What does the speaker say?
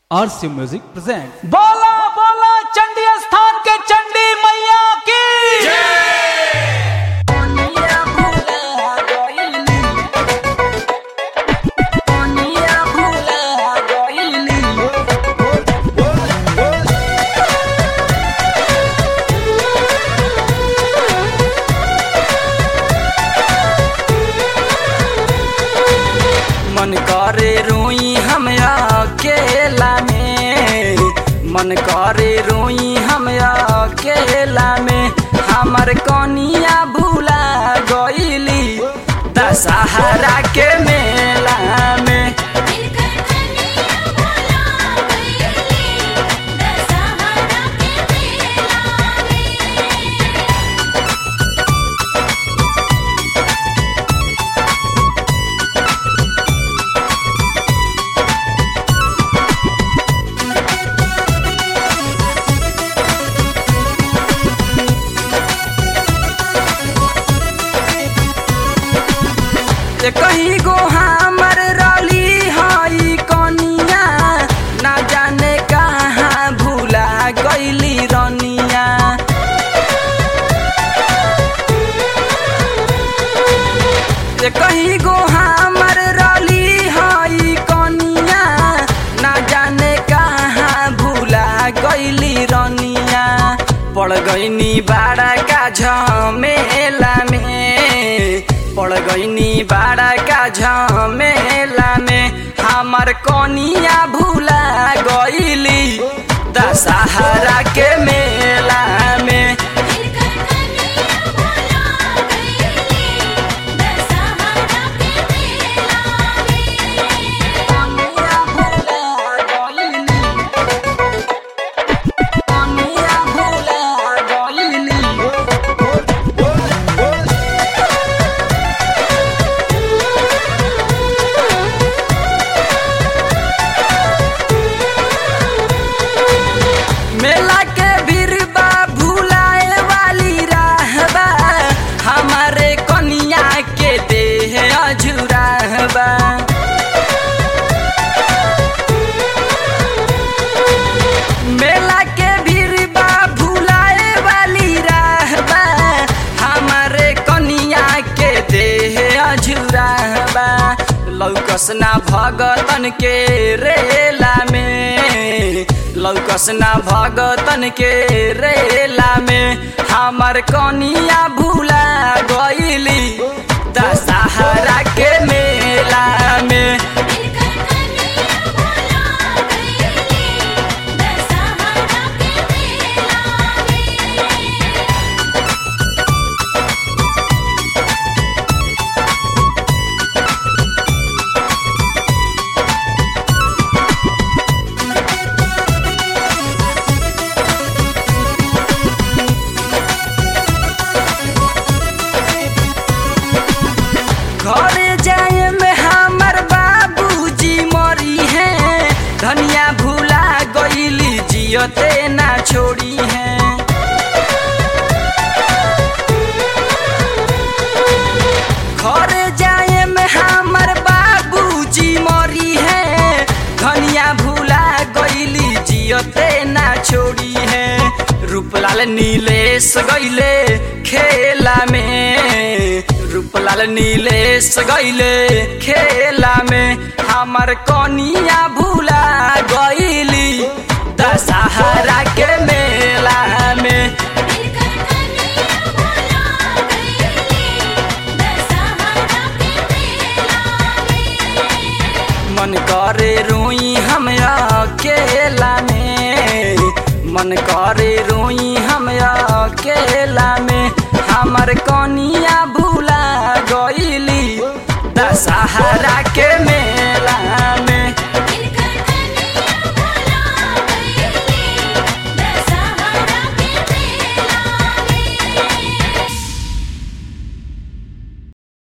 आरसी music present बोला बोला चंडी स्थान के चंडी मैया की मन करे रोई हम अकेला में मन करे रोई हम अकेला में हमर कनिया भूला गईली दशहरा के मेला में ये कहीं गो हमर रली हई कनिया ना जाने कहाँ भूला गईली रनिया ये कहीं गो हमर रली हई कनिया ना जाने कहाँ भूला गईली रनिया पड़ गईनी बाड़ा का झमेला में पड़ गईनी बाड़ा का झमेला में हमर कनिया भूला गईली दशहरा के मेला में मेला के भीड़बा भूलाए वाली रहबा हमारे कनिया के देह अजुराहबा मेला के भीड़बा भूलाए वाली रहबा हमारे कनिया के देह अजुराहबा लौकसना भगतन के रेला में लौकसना भगतन के रेला में हमर कनिया भूला गईली दशहरा के मेला में घर जाए में हमर बाबूजी मरी है धनिया भूला गईली जियते ना छोड़ी है घर जाए में हमर बाबूजी मरी है धनिया भूला गईली जियते ना छोड़ी है रूपलाल नीलेश गईले खेला में रूपलाल नीलेश गईले खेला में हमर कनिया भूला गईली दशहरा के मेला में मन करे रोई हम अकेला में मन करे रोई हम अकेला में हमर कौन